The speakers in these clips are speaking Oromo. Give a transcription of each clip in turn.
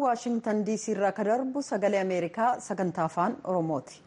waashingtan diisii irraa ka darbu sagalee ameerikaa sagantaa afaan oromooti.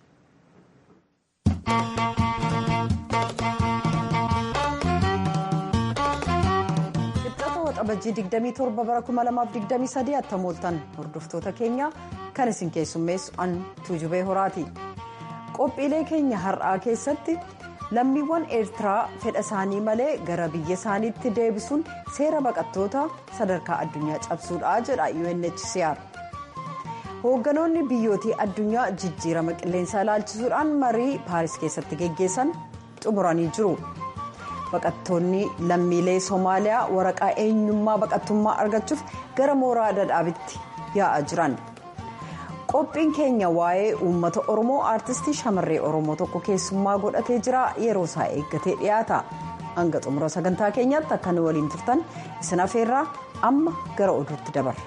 Qixxaata waxabajjii 27 bara 2023 attamooltan hordoftoota keenya kan isin keessummeessu an tuujubee horaati. Qophiilee keenya har'aa keessatti lammiiwwan eertiraa fedha isaanii malee gara biyya isaaniitti deebisuun seera baqattoota sadarkaa addunyaa cabsuudha jedha UNHCR. Hoogganoonni biyyootii addunyaa jijjiirama qilleensaa ilaalchisuudhaan marii paaris keessatti geggeessan xumuranii jiru. Baqattoonni lammiilee Somaaliyaa waraqaa eenyummaa baqattummaa argachuuf gara mooraa dadhaabitti yaa'aa jiran. qophiin keenya waa'ee uummata oromoo aartistii shamarree oromoo tokko keessummaa godhatee jira yeroo isaa eeggatee dhiyaata hanga xumura sagantaa keenyaatti akka nu waliin turtan isin afeerraa amma gara oduutti dabarra.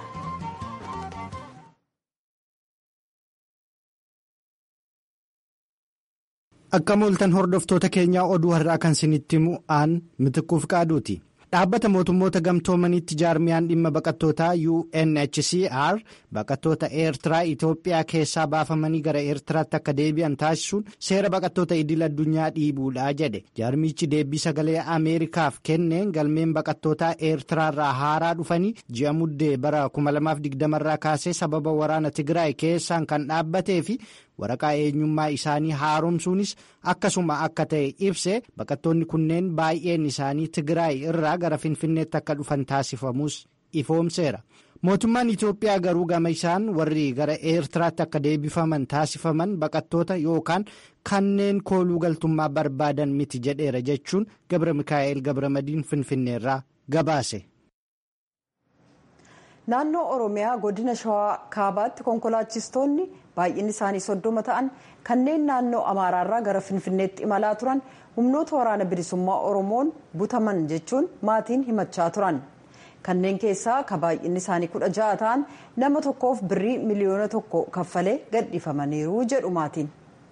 akka mooltan hordoftoota keenyaa oduu har'aa kan isinitti himu aan mitikuuf qaaduuti. dhaabbata mootummoota gamtoomaniitti jaarmiyaan dhimma baqattootaa UNHCR baqattoota eertiraa Itoophiyaa keessaa baafamanii gara eertiraatti akka deebi'an taasisuun seera baqattoota idil addunyaa dhiibuudha jedhe jaarmichi deebii sagalee ameerikaaf kenneen galmeen baqattootaa eertiraarraa haaraa dhufanii ji'a muddee bara 2020 irraa kaasee sababa waraana tigraay keessaan kan dhaabbatee fi waraqaa eenyummaa isaanii haaromsuunis akkasuma akka ta'e ibse baqattoonni kunneen baay'een isaanii tigraay irraa gara finfinneetti akka dhufan taasifamus ifoomseera mootummaan itiyoophiyaa garuu gama isaan warri gara eertiraatti akka deebifaman taasifaman baqattoota yookaan kanneen kooluu galtummaa barbaadan miti jedheera jechuun gabra mikaa'el gabramadiin finfinneerraa gabaase. naannoo oromiyaa godina shawaa kaabaatti konkolaachistoonni baay'inni isaanii soddoma ta'an kanneen naannoo amaaraarraa gara finfinneetti imalaa turan humnoota waraana bilisummaa oromoon butaman jechuun maatiin himachaa turan kanneen keessaa ka baay'inni isaanii kudha ja'a ta'an nama tokkoof birrii miliyoona tokko kaffalee gadhiifamaniiru jedhu maatiin.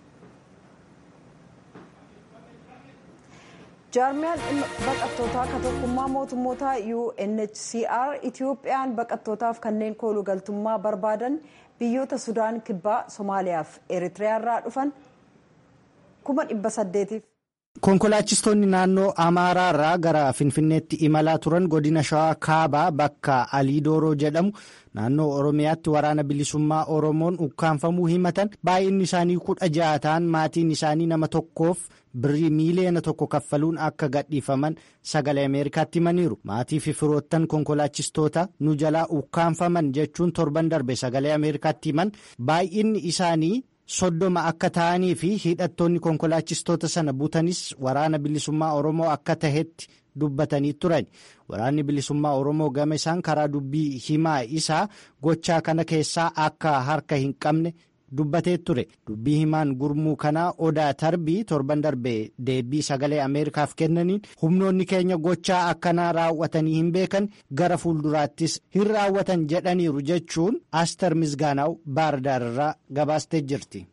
jaarmiyaan baqattootaa ka tokkummaa mootummoota UNHCR Itiyoophiyaan baqattootaaf kanneen kooluu galtummaa barbaadan biyyoota Sudaan kibbaa Somaaliyaa fi Eritiriyaarraa dhufan kuma dhibba saddeetiif. Konkolaachistoonni naannoo Amaaraarraa gara Finfinneetti imalaa turan godina Shawaa Kaabaa bakka Aliidooroo jedhamu naannoo Oromiyaatti waraana bilisummaa Oromoon ukkaanfamuu himatan baay'inni isaanii kudha ja'a ta'an maatiin isaanii nama tokkoof birrii miiliyoona tokko kaffaluun akka gadhiifaman sagalee Ameerikaatti himaniiru. Maatii fi firoottan konkolaachistoota nu jalaa ukkaanfaman jechuun torban darbe sagalee Ameerikaatti himan baay'inni isaanii. soddoma akka ta'anii fi hidhattoonni konkolaachistoota sana butanis waraana bilisummaa oromoo akka tahetti dubbatanii turan waraanni bilisummaa oromoo gama isaan karaa dubbii himaa isaa gochaa kana keessaa akka harka hin qabne dubbatee ture dubbii himaan gurmuu kanaa odaa tarbii torban darbe deebii sagalee ameerikaaf kennaniin humnoonni keenya gochaa akkanaa raawwatanii hin beekan gara fuulduraattis hin raawwatan jedhaniiru jechuun aster misgaanaa'u baardaararraa gabaastee jirti.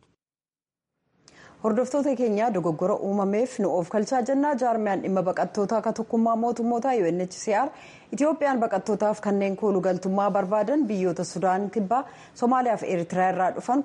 hordoftoota keenya dogoggora uumameef nu of kalchaa jennaa jaarmiyaan dhimma baqattootaa akka tokkummaa mootummoota UNHCR Itiyoophiyaan baqattootaaf kanneen kooluu galtummaa barbaadan biyyoota Sudaan kibbaa Somaaliyaa fi Eritiriyaa irraa dhufan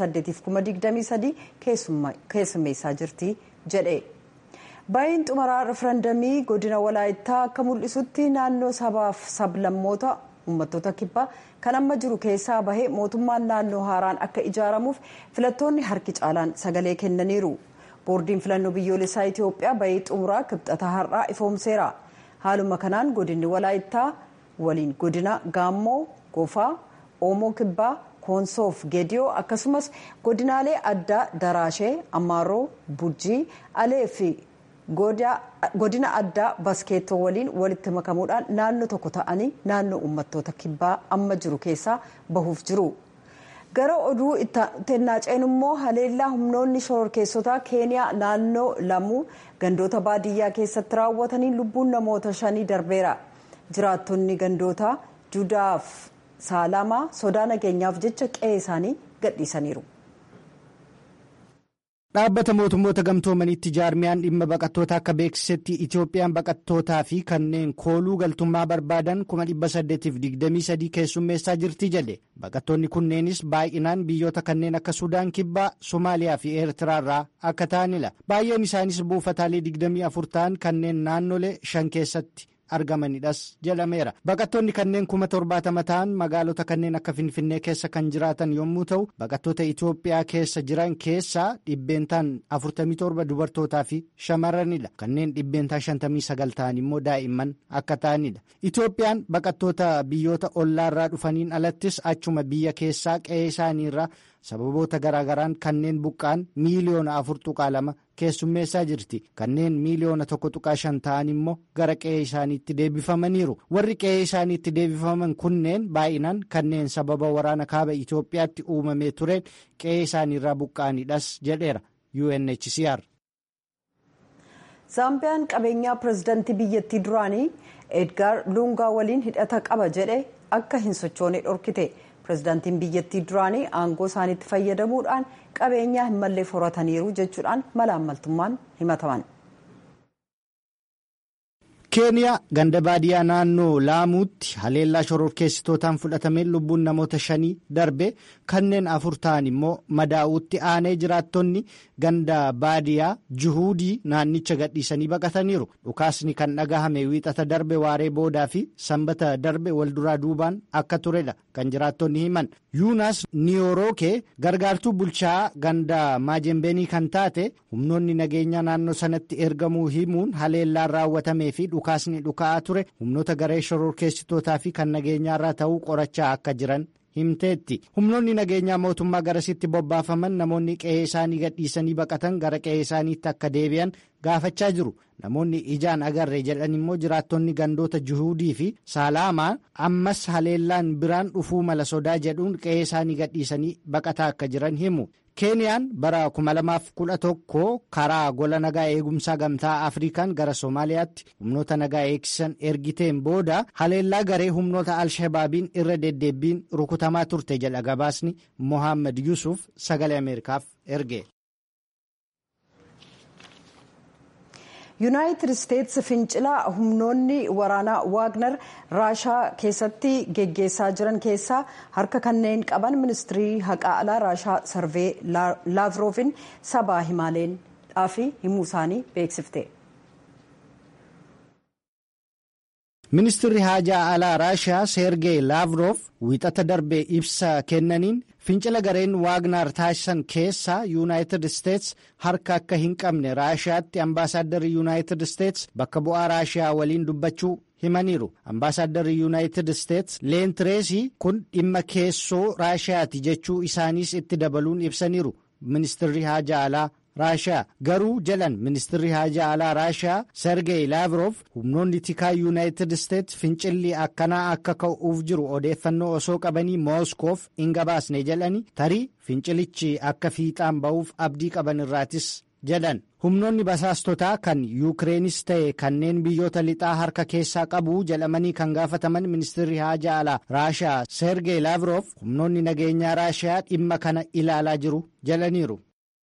1823 keessummeessaa jirti jedhe. Baay'een xumuraa referendamii godina walaayittaa akka mul'isutti naannoo sabaaf sablammoota uummattoota kibbaa kan amma jiru keessaa bahee mootummaan naannoo haaraan akka ijaaramuuf filattoonni harki caalaan sagalee kennaniiru. boordiin filannoo biyyoolessaa Itiyoophiyaa bahee xumuraa kibxata har'aa ifoomseera. haaluma kanaan godinni walaayittaa waliin godina gaammoo gofaa oomoo kibbaa koonsoof geediyoo akkasumas godinaalee addaa daraashee ammaaroo bujjii alee fi godina addaa baskeettoo waliin walitti makamuudhaan naannoo tokko ta'anii naannoo uummattoota kibbaa amma jiru keessaa bahuuf jiru. gara oduu ittennaa ceenummoo haleellaa humnoonni shororkeessotaa keeniyaa naannoo lamuu gandoota baadiyyaa keessatti raawwataniin lubbuun namoota shanii darbeera jiraattonni gandoota judaaf saalamaa sodaa nageenyaaf jecha qe'ee isaanii gadhiisaniiru. Dhaabbata mootummoota gamtoomanitti jaarmiyaan dhimma baqattoota akka beeksisetti Itoophiyaan baqattootaa fi kanneen kooluu galtummaa barbaadan 823 keessummeessaa jirti jedhe. Baqattoonni kunneenis baay'inaan biyyoota kanneen akka Sudaan Kibbaa, Somaaliyaa fi Eertiraarraa akka ta'anidha. Baay'een isaanis buufataalee 24 ta'an kanneen naannolee shan keessatti. argamanidhas jedhameera baqattoonni kanneen kuma torbaatama ta'an magaalota kanneen akka finfinnee keessa kan jiraatan yommuu ta'u baqattoota itoophiyaa keessa jiran keessaa dhibbeentaan 47 dubartootaa fi shamarranidha kanneen dhibbeentaan 59 ta'an immoo daa'imman akka ta'anidha itoophiyaan baqattoota biyyoota ollaarraa dhufaniin alattis achuma biyya keessaa qe'ee isaaniirraa sababoota garaagaraan kanneen buqqaan miiliyoona afur tuqaa lama keessummeessaa jirti kanneen miiliyoona tokko tuqaa shan ta'an immoo gara qe'ee isaaniitti deebifamaniiru warri qe'ee isaaniitti deebifaman kunneen baay'inaan kanneen sababa waraana kaaba itoophiyaatti uumamee tureen qe'ee isaaniirraa buqqaanidhas jedheera unhcr. zaambiyaan qabeenyaa pirezidaantii biyyattii duraanii edgaar luungaa waliin hidhata qaba jedhe akka hin sochoone dhorkite. pirezidaantiin biyyattii duraanii aangoo isaaniitti fayyadamuudhaan qabeenyaa hin mallee horataniiru jechuudhaan malaammaltummaan himataman. keeniyaa ganda baadiyyaa naannoo laamuutti haleellaa shororkeessitootaan fudhatameen lubbuun namoota shanii darbe kanneen afur ta'an immoo madaa'uutti aanee jiraattonni ganda baadiyyaa juhuudii naannicha gadhiisanii baqataniiru dhukaasni kan dhagahame wiixata darbe waaree boodaa fi sanbata darbe walduraa duubaan akka turedha kan jiraattonni himan yuunaas niyoorookee gargaartuu bulchaa ganda maajembeenii kan taate humnoonni nageenyaa naannoo sanatti ergamuu himuun haleellaan raawwatamee fi dhukaasni dhuka'aa ture humnoota garee shororkeessitootaa fi kan nageenyaarraa ta'uu qorachaa akka jiran himteetti humnoonni nageenyaa mootummaa garasitti bobbaafaman namoonni qe'ee isaanii gadhiisanii baqatan gara qe'ee isaaniitti akka deebi'an gaafachaa jiru namoonni ijaan agarre jedhan immoo jiraattonni gandoota juhuudii fi saalaamaa ammas haleellaan biraan dhufuu mala sodaa jedhuun qe'ee isaanii gadhiisanii baqataa akka jiran himu. keeniyaan bara 2011 karaa gola nagaa eegumsaa gamtaa afrikaan gara soomaaliyaatti humnoota nagaa eegsisan ergiteen booda haleellaa garee humnoota alshabaabiin irra deddeebbiin rukutamaa turte jedha gabaasni mohaammed yusuf sagalee ameerikaaf erge. yuunaayitid isteetsi fincilaa humnoonni waraanaa waagner raashaa keessatti geggeessaa jiran keessaa harka kanneen qaban ministirii haqaa alaa raashaa sarvee laavroofiin sabaa himaaleedhaaf himuu isaanii beeksifte. ministirri haajaa alaa raashaa seergee laavroof wiixata darbee ibsa kennaniin fincila gareen waagnaar taasisan keessaa yuunaayitid isteets harka akka hin qabne raashaatti ambaasaaddarri yuunaayitid isteets bakka bu'aa raashaa waliin dubbachuu himaniiru ambaasaaddarri yuunaayitid isteets leentireesii kun dhimma keessoo raashaati jechuu isaaniis itti dabaluun ibsaniiru ministirri haajaa alaa raashaa garuu jedhan ministirri haajaa alaa raashaa sergey laavroof humnoonni tikaa yuunaayitid isteets fincilli akkanaa akka ka'uuf jiru odeeffannoo osoo qabanii mooskoof hin gabaasne jedhani tarii fincilichi akka fiixaan ba'uuf abdii qaban irraatis jedhan humnoonni basaastotaa kan yuukireenis ta'e kanneen biyyoota lixaa harka keessaa qabu jedhamanii kan gaafataman ministirri haajaa alaa raashaa sergey laavroof humnoonni nageenyaa raashaa dhimma kana ilaalaa jiru jedhaniiru.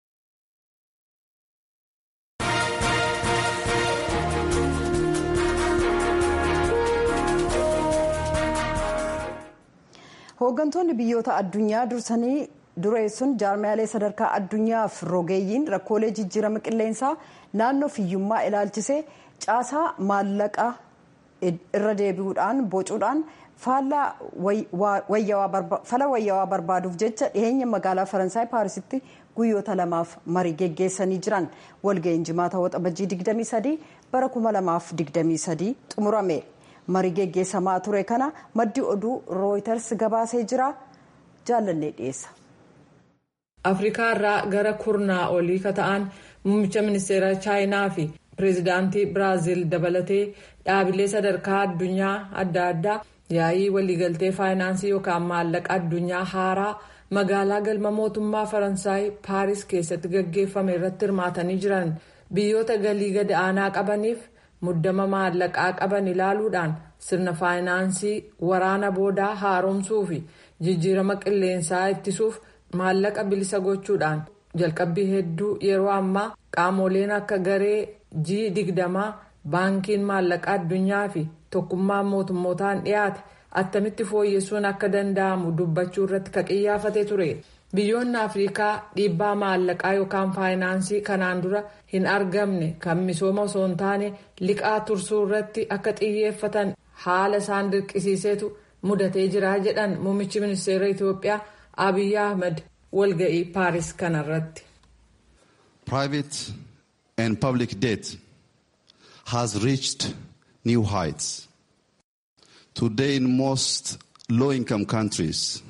hooggantoonni biyyoota addunyaa dursanii dureessuun jaarmiyaalee sadarkaa addunyaaf rogeeyyiin rakkoolee jijjiirama qilleensaa naannoo fiyyummaa ilaalchisee caasaa maallaqa irra deebi'uudhaan bocuudhaan fala wayyaawaa barbaaduuf jecha dhiheenya magaalaa faransaay paarisitti guyyoota lamaaf marii geggeessanii jiran walga'iin jimaata waxabajjii 23 bara 2023 xumurame. marii geggeessamaa ture kana maddi oduu rooyiters gabaasee jira jaallannee dhiyeessa. afrikaa irraa gara kurnaa olii ka ta'an muummicha ministeera chaayinaa fi pireezidaantii biraaziil dabalatee dhaabilee sadarkaa addunyaa adda addaa yaa'ii waliigaltee faayinaansii yookaan maallaqa addunyaa haaraa magaalaa galma mootummaa faransaay paaris keessatti gaggeeffame irratti hirmaatanii jiran biyyoota galii gad aanaa qabaniif. muddama maallaqaa qaban ilaaluudhaan sirna faayinaansii waraana boodaa haaromsuu fi jijjiirama qilleensaa ittisuuf maallaqa bilisa gochuudhaan jalqabbii hedduu yeroo ammaa qaamoleen akka garee g digdamaa baankiin maallaqaa addunyaa fi tokkummaan mootummootaan dhiyaate attamitti fooyyessuun akka danda'amu dubbachuu irratti ka qiyyaafate ture biyyoonni afriikaa dhiibbaa maallaqaa yookaan faayinaansii kanaan dura hin argamne kan misooma osoo hin taane liqaa tursuu irratti akka xiyyeeffatan haala isaan dirqisiiseetu mudatee jira jedhan muummichi ministeera itiyoophiyaa abiy ahmed walga'ii paaris kanarratti. private and public debt has reached new heights. Today, in most low income countries,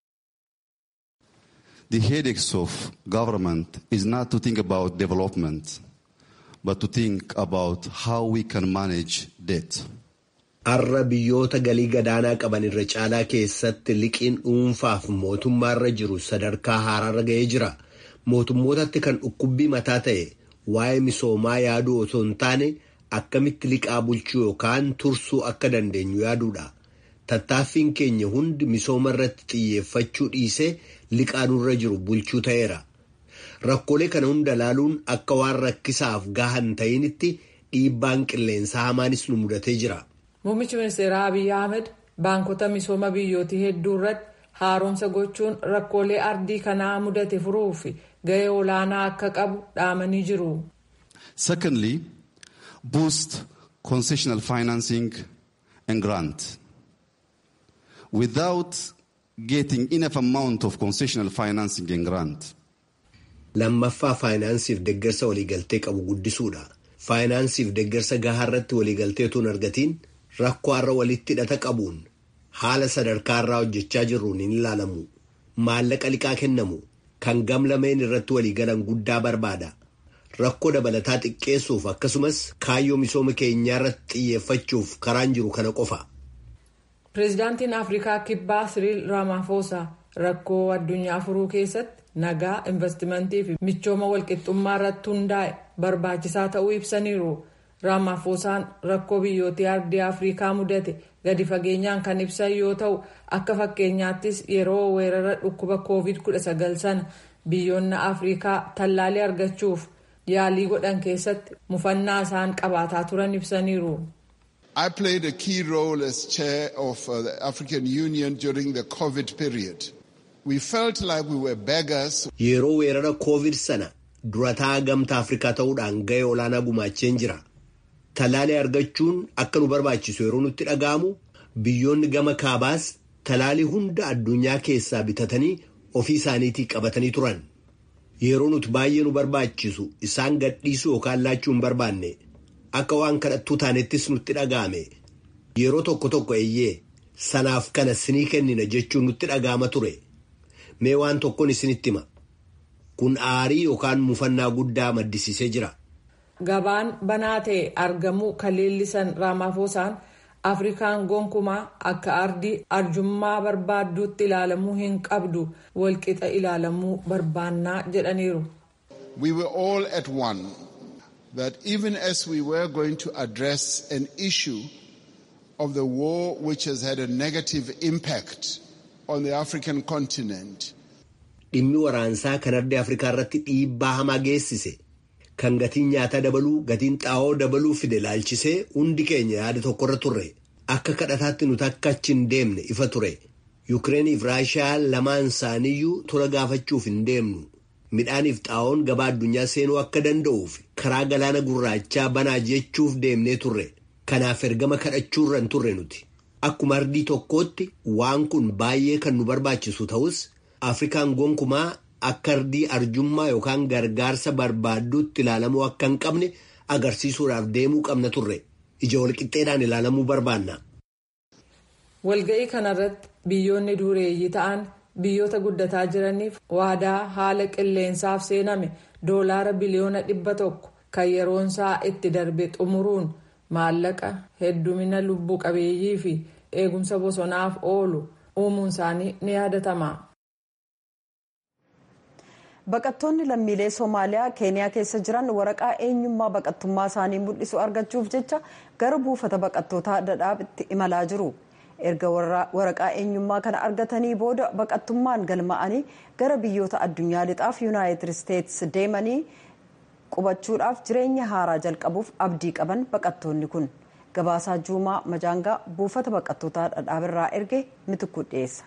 the headaches of government is not to think about development, but to think about how we can manage debt. Har'a biyyoota galii gadaanaa qaban irra caalaa keessatti liqiin dhuunfaaf mootummaarra jiru sadarkaa haaraarra ga'ee jira. Mootummootatti kan dhukkubbii mataa ta'e waa'ee misoomaa yaaduu osoo hin taane akkamitti liqaa bulchuu yookaan tursuu akka dandeenyu yaaduudha. Tattaaffiin keenya hundi misooma irratti xiyyeeffachuu dhiisee liqaa nurra jiru bulchuu ta'eera. Rakkoolee kana hunda laaluun akka waan rakkisaaf gahan ta'initti dhiibbaan qilleensaa hamaanis nu mudatee jira. Muummichi ministeeraa Abiy Ahmed baankota misooma biyyootii hedduu irratti haaromsa gochuun rakkoolee ardii kanaa mudate furuuf gahee olaanaa akka qabu dhaamanii jiru. Secondly, boost concessional financing and grant. Without getting enough amount of concessional financing and grant. Lammaffaa faayinaansiif deeggarsa waliigaltee qabu guddisuudha. Faayinaansiif deeggarsa gahaa irratti waliigaltee utuu hin argatiin rakkoo har'a walitti hidhata qabuun haala sadarkaa irraa hojjechaa jirruun hin ilaalamu. Maallaqa liqaa kennamu kan gamlameen irratti waliigalan guddaa barbaada. Rakkoo dabalataa xiqqeessuuf akkasumas kaayyoo misooma keenyaa irratti xiyyeeffachuuf karaan jiru kana qofa. Pireezidaantiin Afrikaa Kibbaa Siriil Ramaphosa rakkoo addunyaa furuu keessatti nagaa investimentii fi michooma walqixxummaa irratti hundaa'e barbaachisaa ta'uu ibsaniiru. Ramaphosaan rakkoo biyyootii ardii Afrikaa mudate gadi fageenyaan kan ibsan yoo ta'u akka fakkeenyaattis yeroo weerara dhukkuba COVID-19 sana biyyoonni Afrikaa tallaalii argachuuf yaalii godhan keessatti mufannaa isaan qabaataa turan ibsaniiru. I played a key role as chair of uh, the African Union during the COVID period. We felt like we were beggars. Yeroo weerara COVID sana durataa gamtaa Afrikaa ta'uudhaan gahee olaanaa gumaacheen jira. Talaalii argachuun akka nu barbaachisu yeroo nutti dhaga'amu biyyoonni gama kaabaas talaalii hunda addunyaa keessaa bitatanii ofii isaaniitii qabatanii turan. Yeroo nuti baay'ee nu barbaachisu isaan gadhiisuu yookaan laachuu hin barbaanne akka waan kadhattuu taanettis nutti dhaga'ame. Yeroo tokko tokko eeyyee sanaaf kana sinii kennina jechuun nutti dhaga'ama ture. Mee waan tokkoon isinitti hima. Kun aarii yookaan mufannaa guddaa maddisiisee jira. Gabaan banaa ta'e argamuu kan leellisan Ramaphosaan Afrikaan gonkumaa akka ardii arjummaa barbaadduutti ilaalamuu hin qabdu walqixa ilaalamuu barbaannaa jedhaniiru. We were all at one that even as we were going to address an issue of the war which has had a negative impact on the African continent. Dhimmi waraansaa kan ardii Afrikaa irratti dhiibbaa hamaa geessise. kan gatiin nyaataa dabaluu gatiin xaa'oo dabaluu fide laalchisee hundi keenya yaada tokkorra turre akka kadhataatti nuti akka achi hin deemne ifa ture yukireeniif raashiyaa lamaan isaaniiyyuu tola gaafachuuf hin deemnu midhaaniif xaa'oon gabaa addunyaa seenuu akka danda'uuf karaa galaana gurraachaa banaa jechuuf deemnee turre kanaaf ergama kadhachuurra hin turre nuti akkuma ardii tokkootti waan kun baay'ee kan nu barbaachisu ta'us afrikaan gonkumaa. akka ardii arjummaa yookaan gargaarsa barbaadduutti ilaalamuu akka hin qabne agarsiisuudhaaf deemuu qabna turre ija walqixxeedhaan ilaalamuu barbaanna. Walga'ii kanarratti biyyoonni dureeyyii ta'an biyyoota guddataa jiraniif waadaa haala qilleensaaf seename doolaara biliyoona dhibba tokko kan yeroonsaa itti darbe xumuruun maallaqa heddumina lubbuu qabeeyyii fi eegumsa bosonaaf oolu uumuun isaanii ni yaadatama. Baqattoonni lammiilee Somaaliyaa Keeniyaa keessa jiran waraqaa eenyummaa baqattummaa isaanii mul'isu argachuuf jecha gara buufata baqattootaa dadhaabitti imalaa jiru. erga waraqaa eenyummaa kana argatanii booda baqattummaan galma'anii gara biyyoota addunyaa lixaaf yuunaayitid isteetsi deemanii qubachuudhaaf jireenya haaraa jalqabuuf abdii qaban baqattoonni kun gabaasaa juumaa majaangaa buufata baqattootaa dhadhaabirraa erge mitikuu dhiyeessa.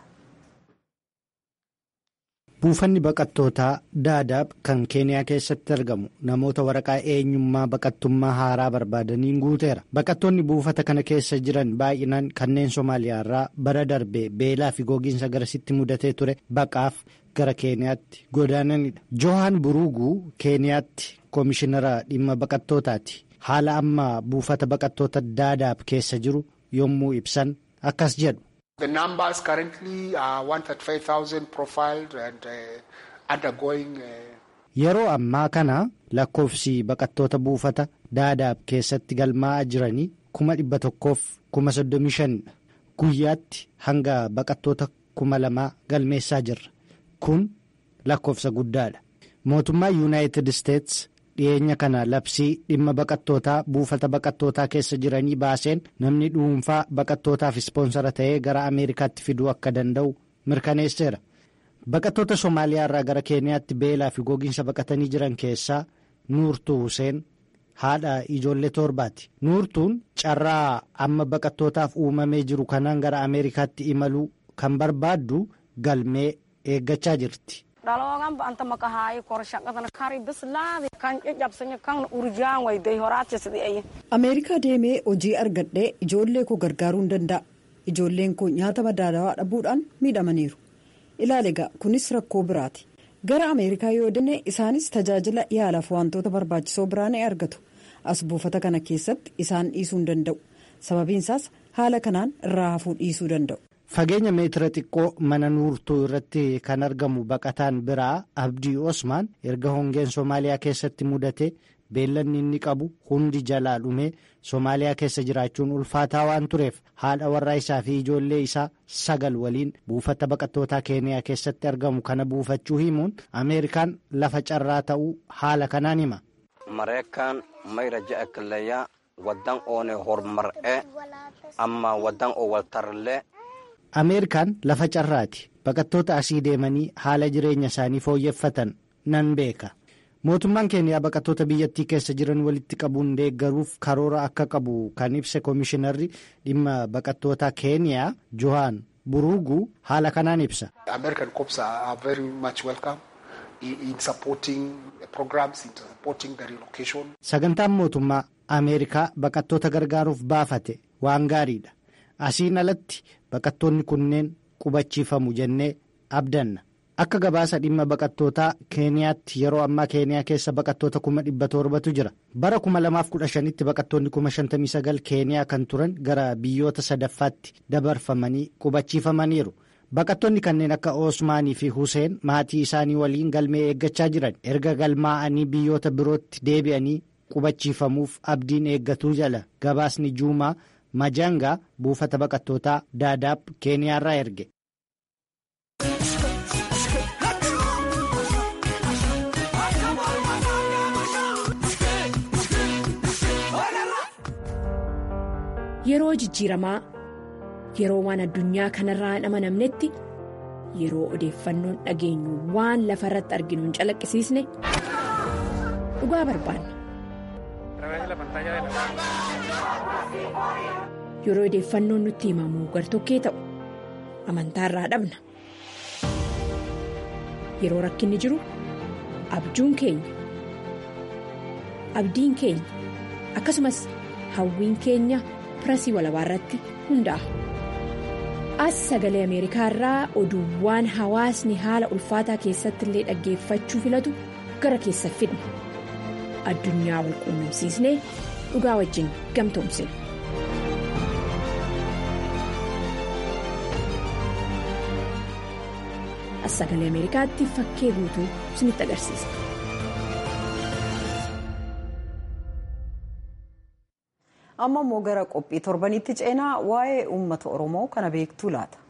buufanni baqattootaa daadaab kan keeniyaa keessatti argamu namoota waraqaa eenyummaa baqattummaa haaraa barbaadaniin guuteera baqattoonni buufata kana keessa jiran baay'inaan kanneen somaaliyaarraa bara darbe beelaa fi gogiinsa garasitti mudatee ture baqaaf gara keeniyaatti godaananidha johaan buruuguu keeniyaatti koomishinara dhimma baqattootaati haala amma buufata baqattoota daadaab keessa jiru yommuu ibsan akkas jedhu. The numbers currently are 135,000 profiled and uh, undergoing. Uh... Yeroo ammaa kana lakkoofsi baqattoota buufata daadaab keessatti galmaa'aa jiranii kuma dhibba tokkoof kuma soddomii shanidha. Guyyaatti hanga baqattoota kuma lamaa galmeessaa jirra. Kun lakkoofsa guddaadha. Mootummaa Yuunaayitid Isteets dhiyeenya kana labsii dhimma baqattootaa buufata baqattootaa keessa jiranii baaseen namni dhuunfaa baqattootaaf ispoonsara ta'ee gara ameerikaatti fiduu akka danda'u mirkaneesseera baqattoota somaaliyaa irraa gara keeniyaatti beelaa fi gogiinsa baqatanii jiran keessaa nuurtuu huseen haadha ijoollee torbaati nuurtuun carraa amma baqattootaaf uumamee jiru kanaan gara ameerikaatti imaluu kan barbaaddu galmee eeggachaa jirti. dhaloogan ba'anta maqahaayi korshaqadan kari bislaade kan caccabsanya kan urjaan wayday horaachisideeye. ameerikaa deemee hojii argadhee ijoollee koo gargaaruu hin danda'a ijoolleen koo nyaata madaalawaa dhabuudhaan miidhamaniiru ilaali egaa kunis rakkoo biraati gara ameerikaa yoo deemne isaanis tajaajila yaalaaf wantoota barbaachisoo biraa ni argatu as buufata kana keessatti isaan dhiisuu hin danda'u sababiinsaas haala kanaan irraa hafuu dhiisuu danda'u. fageenya meetira xiqqoo mana nuurtuu irratti kan argamu baqataan biraa abdii osmaan erga hongeen soomaaliyaa keessatti mudate beellanni inni qabu hundi jalaa dhumee soomaaliyaa keessa jiraachuun ulfaataa waan tureef haadha warraa isaa fi ijoollee isaa sagal waliin buufata baqattootaa keeniyaa keessatti argamu kana buufachuu himuun ameerikaan lafa carraa ta'uu haala kanaan hima. mareekaan mayra ja'a killeeyyaa waddan oone hormar'ee amma waddan oo waltarallee. ameerikaan lafa carraati baqattoota asii deemanii haala jireenya isaanii fooyyeffatan nan beeka mootummaan keeniyaa baqattoota biyyattii keessa jiran walitti qabuun deeggaruuf karoora akka qabu kan ibse koomishinarri dhimma baqattootaa keeniyaa johaan buruuguu haala kanaan ibsa. American cops are very much welcome in supporting programs in supporting the relocation. sagantaan mootummaa ameerikaa baqattoota gargaaruuf baafate waan gaariidha asiin alatti. baqattoonni kunneen qubachiifamu jennee abdanna akka gabaasa dhimma baqattootaa keeniyaatti yeroo ammaa keeniyaa keessa baqattoota kuma dhibba torbatu jira bara kuma lamaaf kudha shanitti baqattoonni kuma shantamii sagal keeniyaa kan turan gara biyyoota sadaffaatti dabarfamanii qubachiifamaniiru baqattoonni kanneen akka oosmaanii fi huseen maatii isaanii waliin galmee eeggachaa jiran erga galmaa'anii biyyoota birootti deebi'anii qubachiifamuuf abdiin eeggatuu jala gabaasni juumaa. majangaa buufata baqattootaa daadaab keeniyaarraa erge. yeroo jijjiiramaa yeroo waan addunyaa kanarraa hin amanamnetti yeroo odeeffannoon dhageenyu waan lafa irratti arginu hin calaqqisiisne dhugaa barbaanna. yeroo odeeffannoon nutti himamu gartokkee ta'u amantaa irraa dhabna yeroo rakkinni jiru abjuun keenya abdiin keenya akkasumas hawwiin keenya pirasii walabaa irratti hundaa'a. as sagalee ameerikaa irraa oduuwwan hawaasni haala ulfaataa keessatti illee dhaggeeffachuu filatu gara keessa fidna addunyaa wal quunnamsiisnee dhugaa wajjin gamtoomsina. as sagalee ameerikaatti fakkee guutuu isinitti agarsiisa. amma immoo gara qophii torbanitti ceenaa waa'ee uummata oromoo kana beektuu laata.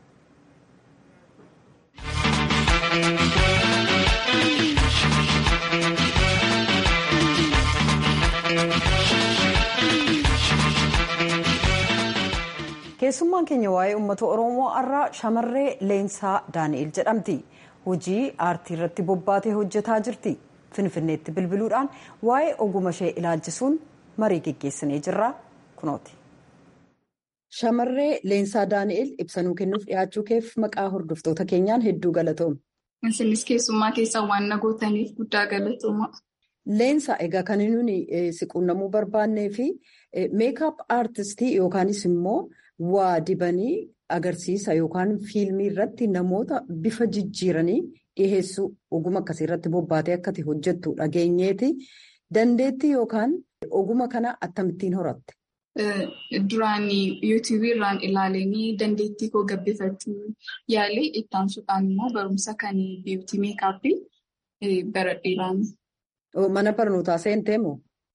keessummaan keenya waa'ee uummata oromoo har'aa shamarree leensaa daani'el jedhamti hojii aartii irratti bobbaatee hojjetaa jirti finfinneetti bilbiluudhaan waa'ee oguma ishee ilaalchisuun marii geggeessinee jirra kunooti. shamarree leensaa daani'el ibsanuu kennuuf dhiyaachuu keef maqaa hordoftoota keenyaan hedduu galatooma. isinis keessummaa keessaa waan na gootaniif guddaa galatooma. Leensaa egaa kan nuti siquunnamuu barbaannee fi meekaap aartistii yookaanis immoo waa dibanii agarsiisa yookaan fiilmii irratti namoota bifa jijjiiranii dhiheessuu oguma akkasii irratti bobbaatee akkati hojjettu dhageenyeeti. Dandeettii yookaan oguma kana akkamittiin horatte? Duraan yuutuubii irraan ilaalanii dandeettii koo gabbifachuu yaalee itti aansuudhaan immoo barumsa kan biyyuutii meekaappii baradheeraan. Mana barnootaa seentee moo?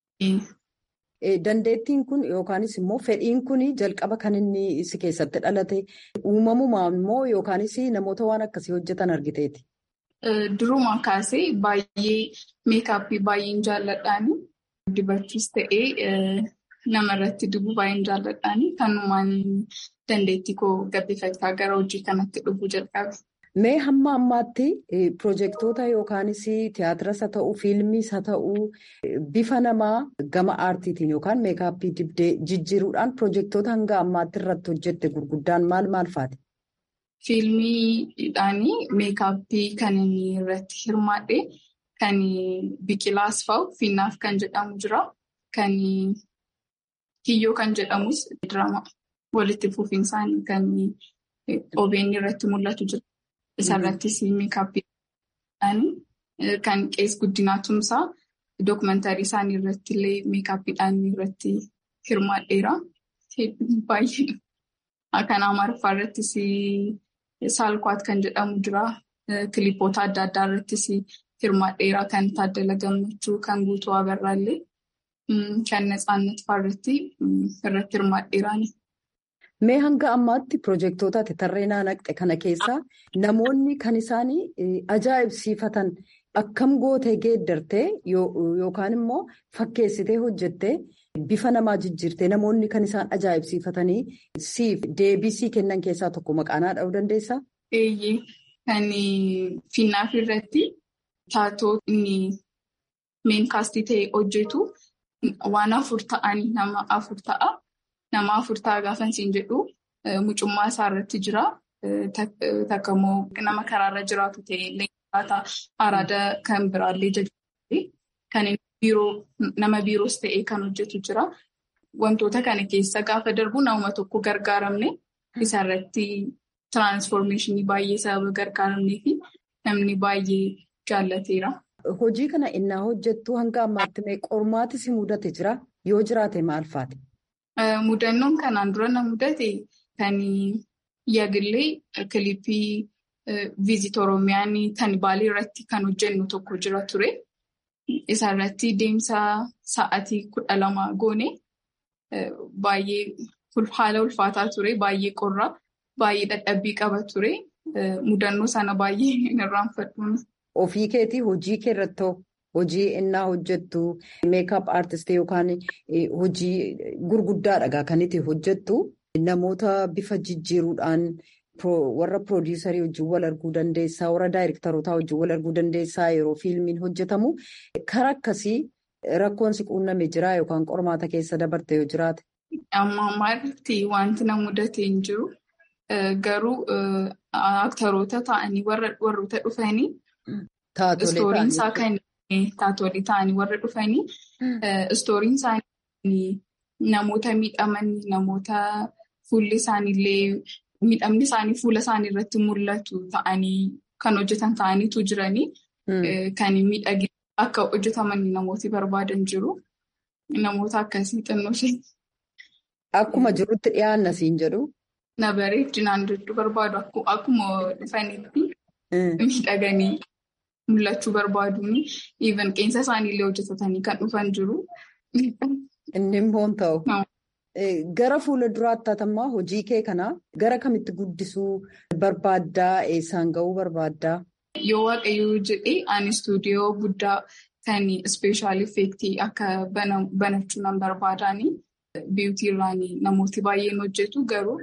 Dandeettiin kun yookaanis immoo fedhiin kun jalqaba kan inni si keessatti dhalate uumamumaan immoo yookaanis namoota waan akkasii hojjetan argiteeti. Durumaa kaasee baay'ee meekaappii baay'een jaalladhaan dibachuus ta'ee namarratti dibuu baay'een jaalladhaan kanumaan dandeettii koo gabbifachaa gara hojii kanatti dhufuu jalqabe. Mee hamma ammaatti pirojektoota yookaanis tiyaatiras haa ta'uu fiilmiis haa ta'uu bifa namaa gama aartiitiin yookaan meekaappii dibdee jijjiiruudhaan pirojektoota hanga ammaatti irratti hojjette gurguddaan maal maal faati? Fiilmiidhaan meekaappii kan inni irratti hirmaadhe kan biqilaas fa'u finnaaf kan jedhamu jira. Kan kiyyoo kan jedhamus dirama walitti fufinsaan kan OBN irratti mul'atu jira. Isarrattis meekaappiidhaan kan qees guddinaa tumsaa dookumentaarii isaanii irratti illee meekaappiidhaan irratti hirmaadheera. Baay'ee kan Amaariffaa irrattis saalkwaat kan jedhamu jira. Kilipoota adda addaa irrattis hirmaadheera. Kan Taaddala Gammachuu, kan Guutuu Abarraallee, kan Natsaannat fa'aa irratti hirmaadheeraani. Mee hanga ammaatti pirojektoota ati tarreenaa naqxe kana keessaa namoonni kan isaan ajaa'ibsiifatan akkam gootee geeddartee yookaan immoo fakkeessitee hojjettee bifa namaa jijjiirtee namoonni kan isaan ajaa'ibsiifatanii siif deebisii kennan keessaa tokko maqaanaa dha'uu dandeessaa? Eeyyee kan finnaaf irratti taatoo inni meenkaastii ta'e hojjetu waan afur ta'anii nama afur ta'a. Nama afur ta'a gaafa siin jedhu mucummaa isaa irratti jira. Takka immoo nama karaarra jiraatu ta'e leenjisaa araada kan biraallee jajjabeeffate kan nama biiroos ta'e kan hojjetu jira. Wantoota kana keessa gaafa darbu nama tokko gargaaramne isarratti tiraansfoormeeshinii baay'ee sababa gargaaramnee fi namni baay'ee jaallateera. Hojii kana innaa hojjettu hanga ammaatti mee qormaati si mudate jira? Yoo jiraate maal faati? Mudannoon kanaan dura na mudate kan yaagillee kilippii viizit Oromiyaan kan baalii irratti kan hojjennu tokko jira ture. Isarratti deemsa sa'aatii kudha lama goone baay'ee haala ulfaataa ture. Baay'ee qorra. Baay'ee dadhabbii qaba ture. Mudannoo sana baay'ee hin irraanfadhuun. Ofii keetii hojii kee irratti hojii innaa hojjettu meekaap aartistii yookaan hojii gurguddaadha kan itti hojjettu namoota bifa jijjiiruudhaan warra piroodiisarii wajjin wal arguu dandeessaa warra daayireektarootaa wajjin wal arguu dandeessaa yeroo fiilmiin hojjetamu karaa akkasii rakkoon si quunname jira yookaan qormaata keessa dabarte yoo jiraate. Amma ammaatti wanti na mudate hin jiru garuu aktaroota ta'anii warroota dhufanii. Istooriin isaa kan taatolii ta'anii warra dhufanii istooriin isaanii namoota miidhaman namoota fuulli isaaniillee miidhamni isaanii fuula isaanii irratti mul'atu ta'anii kan hojjetan ta'aniitu jiranii kan miidhagina akka hojjetaman namooti barbaadan jiru. Namoota akkasii xinnoo ishee. Akkuma jirutti dhiyaanna siin jedhu. Na bareedinaan jechuu barbaadu akkuma dhufanitti miidhaganii. Mul'achuu barbaaduun even qeensa isaaniillee hojjetatanii kan dhufan jiru. Inni immoo ta'u. Gara fuula duraatti haatamaa hojii kee kanaa gara kamitti guddisuu barbaaddaa eessaan ga'uu barbaaddaa? Yoo waaqayyoo jedhee ani istuudiyoo guddaa kan ispeeshaal effeektii akka banachuu nan barbaadaani. Biyyooti irraan namooti baay'een hojjetu garuu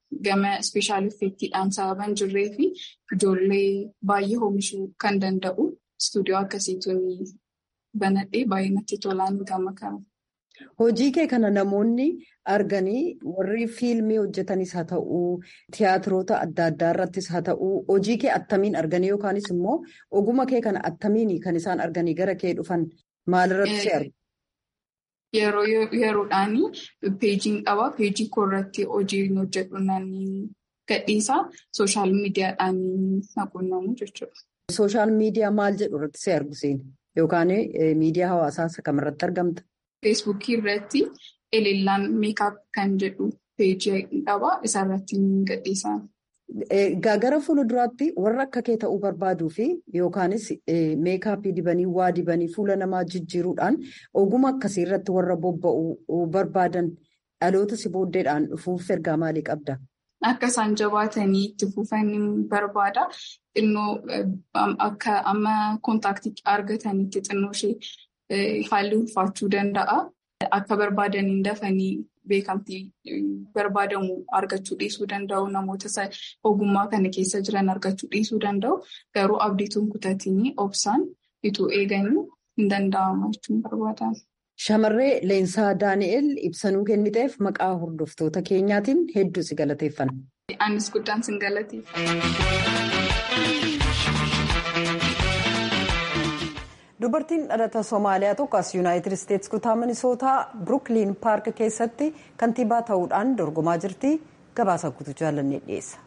gama ispeeshaal effeektiidhaan sababan jirree fi ijoollee baay'ee oomishuu kan danda'u istuudiyoo akkasiituun banadhee baay'ee natti tolaan gama kana. Hojii kee kana namoonni arganii warri fiilmii hojjetanis haa ta'uu tiyaatiroota adda addaa irrattis haa ta'uu hojii kee attamiin arganii yookaanis immoo oguma kee kana attamiin kan isaan arganii gara kee dhufan maalirratti si argu? Yeroo yeroodhaan peejiin qaba. Peejii koo irratti hojii hojjedhu naannii gadhiisaa sooshaal miidiyaadhaan quunnamu jechuudha. Sooshaal miidiyaa maal jedhu irratti si argu siin yookaan miidiyaa hawaasaa kamirratti argamta? Feesbuukii irratti eleellaan meekaap kan jedhu peejii qaba. Isarratti gadhiisaa. Gara fuulduraatti warra akka kee ta'uu barbaaduu fi yookaanis meekaappii dibanii waa dibanii fuula namaa jijjiiruudhaan oguma akkasii irratti warra bobba'uu barbaadan dhaloota si booddeedhaan dhufuuf ergaa maalii qabda? Akka isaan jabaatanii itti fufan barbaada. Xinnoo akka amma kontaaktii argatanitti xinnoo ishee haalli ulfaachuu danda'a. Akka barbaadaniin dafanii beekamtii barbaadamu argachuu dhiisuu danda'u. Namoota ogummaa kana keessa jiran argachuu dhiisuu danda'u. Garuu abdiituun kutatanii obsaan ituu eeganii hin danda'amu jechuun barbaada. Shamarree Leensaa Daani'el ibsanuu kenniteef maqaa hordoftoota keenyaatiin hedduu si galateeffanna. Anis guddaan sin galateeffanna. Dubartiin dhalata Somaaliyaa tokko as Yuunaayitid Isteetsi kutaa Minisootaa Birukiliin Paark keessatti kantiibaa ta'uudhaan dorgomaa jirti. Gabaasa guutuu jaallannee dhiyeessa.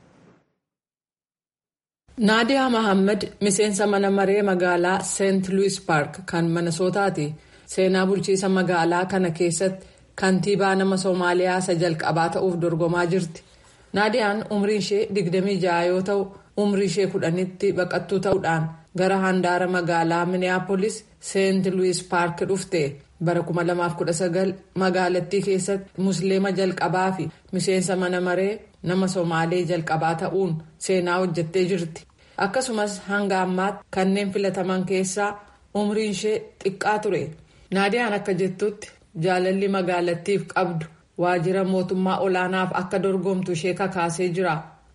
Naadiyaa Mahammad miseensa mana maree magaalaa Seent Luwis Paark kan Minisootaati. Seenaa bulchiisa magaalaa kana keessatti kantiibaa nama Soomaaliyaa isa jalqabaa ta'uuf dorgomaa jirti. Naadiyaan umriin ishee 26 yoo ta'u umrii ishee kudhanitti baqattuu ta'uudhaan gara handaara magaalaa Minneapolis Seent Luwis Paark dhufte bara 2019 magaalattii keessatti musliima jalqabaa fi miseensa mana maree nama Somaalee jalqabaa ta'uun seenaa hojjettee jirti. Akkasumas hanga ammaatti kanneen filataman keessaa umriin ishee xiqqaa ture. Naadiyaan akka jettutti jaalalli magaalattiif qabdu waajjira mootummaa olaanaaf akka dorgomtu ishee kakaasee jira.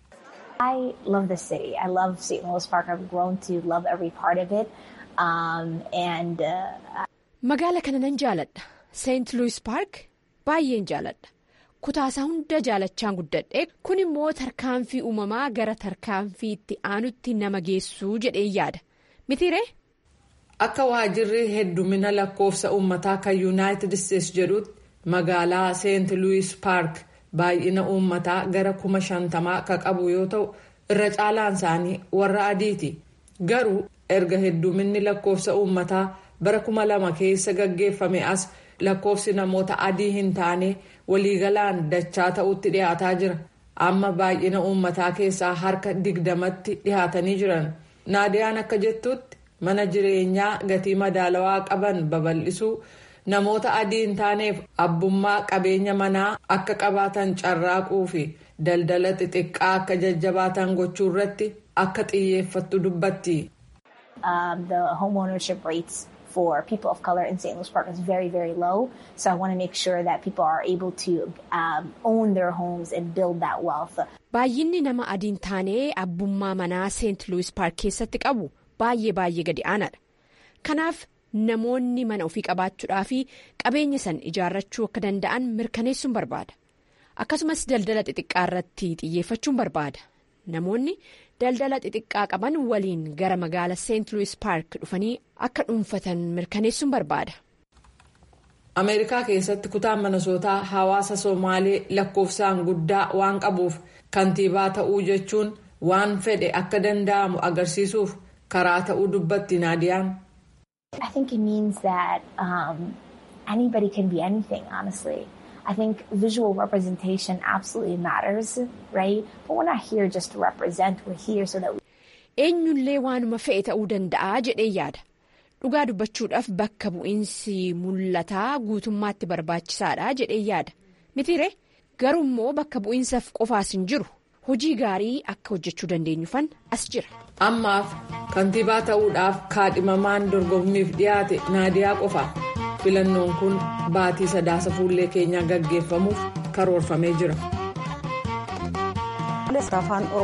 I love the city. I love St. Louis Park. I've grown to love every part of it. Um, and, uh, Magaala kana nan jaaladha. St. Louis Park baay'een jaaladha. Kutaasaa hunda jaalachaan guddadhe kun immoo tarkaanfii uumamaa gara tarkaanfii itti aanutti nama geessuu jedhee yaada. Mitiiree? Akka waajjirri heddumina lakkoofsa uummataa kan Yuunaayitid Isteetsi jedhutti magaalaa Seent Luwis Paark baay'ina uummataa gara kuma shantamaa kan qabu yoo ta'u irra caalaan isaanii warra adiiti. Garuu erga hedduminni lakkoofsa uummataa bara kuma lama keessa gaggeeffame as lakkoofsi namoota adii hin taane waliigalaan dachaa ta'utti dhiyaataa jira. Amma baay'ina uummataa keessaa harka digdamatti dhiyaatanii jiran. Naadiyaan akka jettutti. mana jireenyaa gatii madaalawaa qaban babal'isuu namoota adii hin taaneef abbummaa qabeenya manaa akka qabaatan carraaquu fi daldala xixiqqaa akka jajjabaatan gochuu irratti akka xiyyeeffattu dubbatti. The home ownership rates for people of color in St. Louis Park is very, very low. So I want to make sure that people are able to um, own their homes and build that wealth. Baay'inni nama adiin taanee abbummaa manaa Seent Luwis Paark keessatti qabu. baay'ee baay'ee gadi aanaadha kanaaf namoonni mana ofii qabaachuudhaa fi qabeenya san ijaarrachuu akka danda'an mirkaneessuun barbaada akkasumas daldala xixiqqaa irratti xiyyeeffachuun barbaada namoonni daldala xixiqqaa qaban waliin gara magaala seent luwis paark dhufanii akka dhuunfatan mirkaneessuun barbaada. ameerikaa keessatti kutaan minisootaa hawaasa somaalee lakkoofsaan guddaa waan qabuuf kantiibaa ta'uu jechuun waan fedhe akka danda'amu agarsiisuuf. karaa ta'uu dubbatti naadiyaan. I think it means that um, anybody can be anything, honestly. I think visual representation absolutely matters, right? But we're not here just to represent, we're here so that we... Eenyullee waanuma fe'e ta'uu danda'a jedhee yaada. Dhugaa dubbachuudhaaf bakka bu'iinsi mul'ataa guutummaatti barbaachisaadha jedhee yaada. Mitiire garuu immoo bakka bu'iinsaaf qofaas hin jiru. Hojii gaarii akka hojjechuu dandeenyufan as jira. Ammaaf kantiibaa ta'uudhaaf kaadhimamaan dorgommiif dhiyaate naadiyaa qofa. Filannoon kun baatii sadaasa fuullee keenyaa gaggeeffamuuf karoorfamee jira. afaan